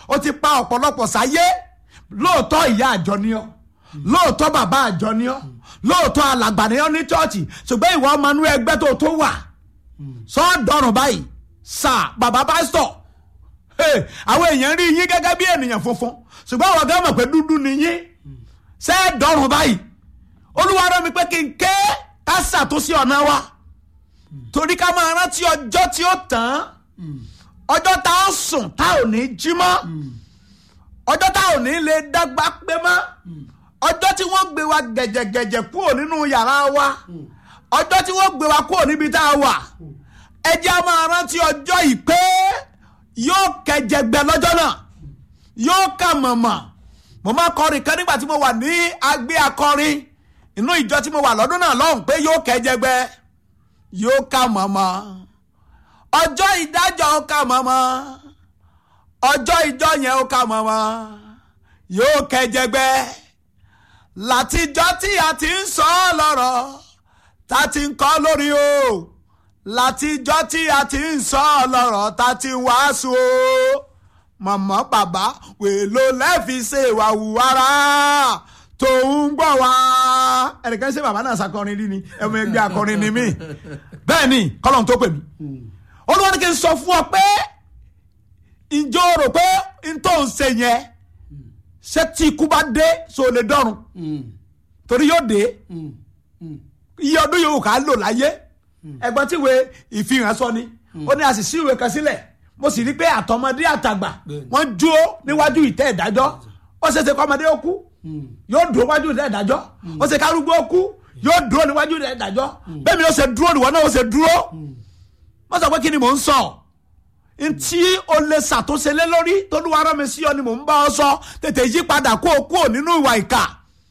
ó ti pa ọ̀pọ̀lọpọ̀ sáyé lóòótọ́ ìyá àjọ ni ọ́ lóòótọ́ bàbá àjọ ni ọ́ lóòótọ́ alàgbà ni ọ́ ní chọ́ọ̀chì ṣùgbọ́n ìwọ ọmọ inú ẹgbẹ́ tó tó wà sọ́ọ̀dọ̀rùn báyìí sà bàbá pásítọ̀ Hey, àwọn èèyàn rí yín gẹ́gẹ́ bí ènìyàn funfun ṣùgbọ́n àwọn ọ̀gá mọ̀ pé dúdú ni yín ṣé ẹ dọ̀rùn báyìí olúwa rán mi pé kí n ké ká ṣàtúnṣe ọ̀nà wa torí ká máa rántí ọjọ́ tí ó tán ọjọ́ tá ó sùn tá ò ní jí mọ́ ọjọ́ tá ò ní lè dágbà pé mọ́ ọjọ́ tí wọ́n gbé wa gẹ̀jẹ̀gẹ̀jẹ̀ kúrò nínú yàrá wa ọjọ́ tí wọ́n gbé wa kúrò níbi tá a wà ẹ jẹ́ a máa rántí ọjọ́ yìí pé yóò kẹjẹgbẹ lọ́jọ́ náà yóò kà mọ̀mọ̀ mo máa kọrin kan nígbà tí mo wà ní agbé akọrin inú ìjọ tí mo wà lọ́dún náà lọ́hùn pé yóò kẹjẹgbẹ yóò kà mọ̀mọ̀ ọjọ́ ìdájọ́ ó kà mọ̀mọ̀ ọjọ́ ìjọ yẹn ó kà mọ̀mọ̀ yóò kẹjẹgbẹ látijọ́ tí a ti ń sọ ọ́ lọ́rọ̀ tá a ti ń kọ́ lórí o látijọ́ tí a ti ń sọ ọ́ lọ́rọ̀ tá a ti ń wàásù o màmá bàbá wèlò lẹ́ẹ̀fi ṣe ìwà wùwárà tó ń gbọ́ wá. ẹnìkan ṣe bàbá náà ṣàkọrin rí ni ẹ̀mọ ẹgbẹ́ akọrin ni mí bẹ́ẹ̀ ni kọ́lọ́n tó pè mí. olúwa ní kí n sọ fún ọ pé ǹjọ́ rò pé n tó ń ṣe yẹn ṣé tí ikú bá dé so lè dọ́run torí yóò dé iye ọdún yòówù ká lò láyé ẹgbọ́n tí ìwé ìfihàn sọ ni ó ní a sì sí ìwé kan sílẹ̀ mo sì rí pé àtọmọdé àtàgbà wọ́n dúró níwájú ìtẹ́ ìdájọ́ ó ṣe é ṣe kọ́mọdé ó kú yóò dúró níwájú ìtẹ́ ìdájọ́ ó ṣe kárúgbó ó kú yóò dúró níwájú ìtẹ́ ìdájọ́ bẹ́ẹ̀ mi ó ṣe dúró níwọ̀n náà ó ṣe dúró wọ́n sọ pé kí ni mò ń sọ ntí o lè ṣàtúnṣe lé lórí tolúwa rán mi sí ọ ni mò ń bá ọ sọ tètè yí padà kó o kúrò nínú ìwà ìkà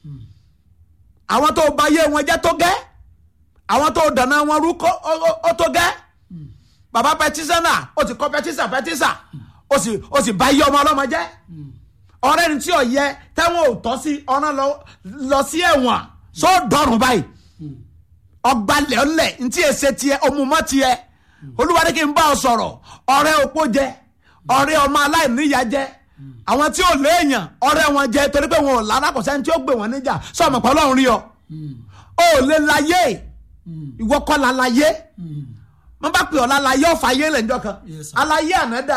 àwọn tó ba yé wọn jẹ́ tó gẹ́ àwọn tó dáná wọn rú ó tó gẹ́ bàbá pẹtísánà ó ti kọ́ pẹtísà pẹtísà ó sì ó sì bá yé ọmọ ọlọ́mọ jẹ́ ọ̀rẹ́ ni tí ò yẹ tẹ́wọ̀n ò tọ́ sí ọ̀ràn lọ sí ẹ̀wọ̀n só dọ̀rùn báyìí ọgbàlẹ̀ ọ̀lẹ̀ ntí èsè tiẹ̀ ọmúmọ́ tiẹ̀ olúwa ní kí n bá ọ sọ̀rọ̀ ọ̀rẹ́ opó jẹ ọ̀rẹ́ ọmọ aláìníyá jẹ àwọn tí ò léèyàn ọ̀rẹ́ wọn jẹ torí pé wọn ò lára kò sẹ́ni tí ó gbé wọn níjà sọ ọmọ pẹ̀lú ọ̀run rí ọ ó lè láyé ìwọ kọ́ la láyé wọ́n bá pè ọ́ la láyé ọ̀fà ayé lẹ́njọ́ kan aláyé ànádà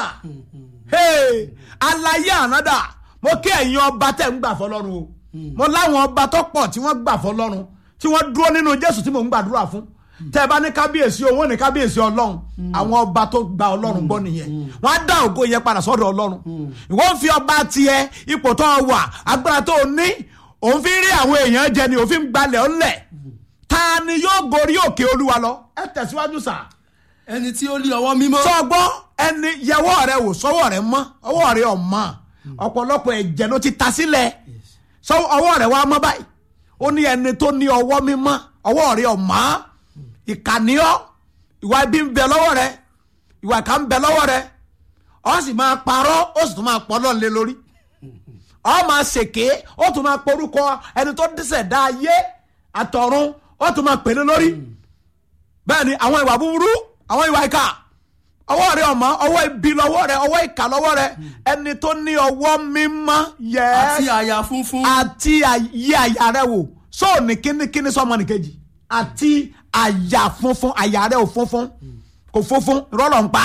aláyé ànádà mo kí ẹ̀yin ọba tẹ̀ ń gbà fọlọ́run o mo láwọn ọba tó pọ̀ tí wọ́n gbà fọlọ́run tí wọ́n dúró nínú Jésù tí mò ń gbàdúrà fún tẹ ẹ bá ní kábíyèsí owó ní kábíyèsí ọlọ́run àwọn ọba tó gba ọlọ́run gbọ́ nìyẹn wọ́n á dá ògo yẹn padà sọ́dọ̀ ọlọ́run ìwọ ń fi ọba tiẹ̀ ipò tó wà agbára tó ní òun fi rí àwọn èèyàn jẹ ni òfin gbalẹ̀ ọ̀lẹ̀ ta ni yóò gorí òkè olúwa lọ ẹ tẹ̀síwájú sà. ẹni tí ó ní ọwọ́ mímọ́. sọgbọ́ ẹni yẹwọ́ rẹ wò sọ́wọ́ rẹ mọ́ ọwọ́ rẹ ọ̀ mọ́ ọ̀pọ̀lọpọ̀ ẹ̀jẹ̀ ló ti ta sílẹ̀ ọwọ́ rẹ wá mọ́ báyìí ó ní ẹni tó ní ọwọ́ mímọ́ ọwọ́ rẹ ọ̀ mọ́ ìkànnìọ́ ìwà ibi ń bẹ lọ́wọ́ rẹ ìwà ìkà ń bẹ lọ́wọ́ rẹ ọ sì máa parọ́ ó sì tún máa pọ́ lọ́n lé lórí ọ máa ṣèké ó tún máa porúkọ ẹni tó dísẹ̀ dá ayé àtọ̀run ó tún máa pèlè lórí bẹ́ẹ̀ ni àwọn ìwà búburú àwọn ìwà ìkà ọwọ́ rẹ ọmọ ọwọ́ ibi lọ́wọ́ rẹ ọwọ́ ìkà lọ́wọ́ rẹ ẹni tó ní ọwọ́ mímọ́ yẹ àti àyà funfun. àti àyè àyà rẹ wò sóò ní kínníkínní sọmọ nìkejì àti àyà funfun àyà rẹ ò funfun kò funfun rọlọ̀ ń pa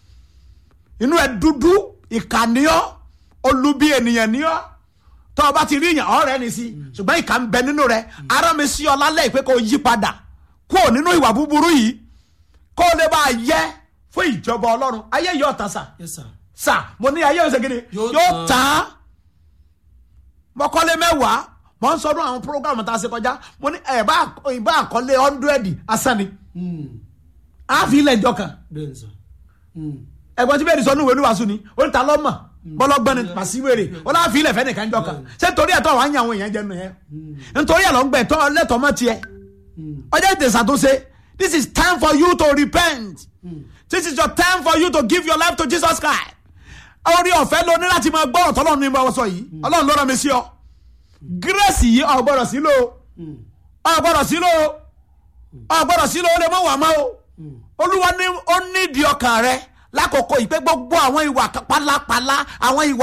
inú ẹ dúdú ìkànnìọ́ olubi ènìyàn ní ọ́ tọ́ ọ bá ti rí yàn ọ̀rẹ́ ni sí ṣùgbọ́n ìkà ń bẹ nínú rẹ ara mi sí ọ lálẹ́ ìpè kò yí padà kúrò nínú ìwà búburú yìí kó o lè bá a yẹ fún ìjọba ọlọ́run ayé yóò tán sà Yes, sir. sà mo ní ayé yóò ṣe gidi Yóò yóò tán. tán mọ́kọ́lé mẹ́wàá mo ń sọdún àwọn programu tá a ṣe kọjá mo ní ẹ̀ bá ìbá àkọlé hundred asán ni Mm. a fi ilẹ̀ ìjọ kan bẹ́ẹ̀ ni sà. Mm. ẹ̀gbọ́n tí bẹ́ẹ̀ ni sọ ní ìwé oníwàásù ni ó ní ta lọ́mọ̀ bọ́lọ́gbọ́n ni pàṣíwèrè ó láà fi ilẹ̀ fẹ́ nìkan jọ kan ṣé nítorí ẹ̀tọ́ àwọn àyàn àwọn èèyàn jẹnu yẹn nítorí ẹ̀ lọ́ ń gbẹ̀ tọ́ lẹ́tọ̀ọ́ mọ́ tiẹ̀ ọjọ́ ètè ṣàtúnṣe this is time for you to repent this is your time for you to give your life to Jesus Christ orí ọ̀fẹ́ ló ní láti máa gbọ́rọ̀ tọ́lọ́run ní ìbáwọ̀ sọ yìí ọlọ́run ló rán mi sí ọ grace yìí ò gbọ́dọ̀ sí lò ó ò gbọ́dọ̀ sí lò ó ò gbọ́dọ̀ sí lò ó lè mọ̀ wà mọ́ o olúwa ní ó nídìí ọkàn rẹ lákòókò yìí pé gbogbo àwọn ìwà pálapàla àwọn ìwà.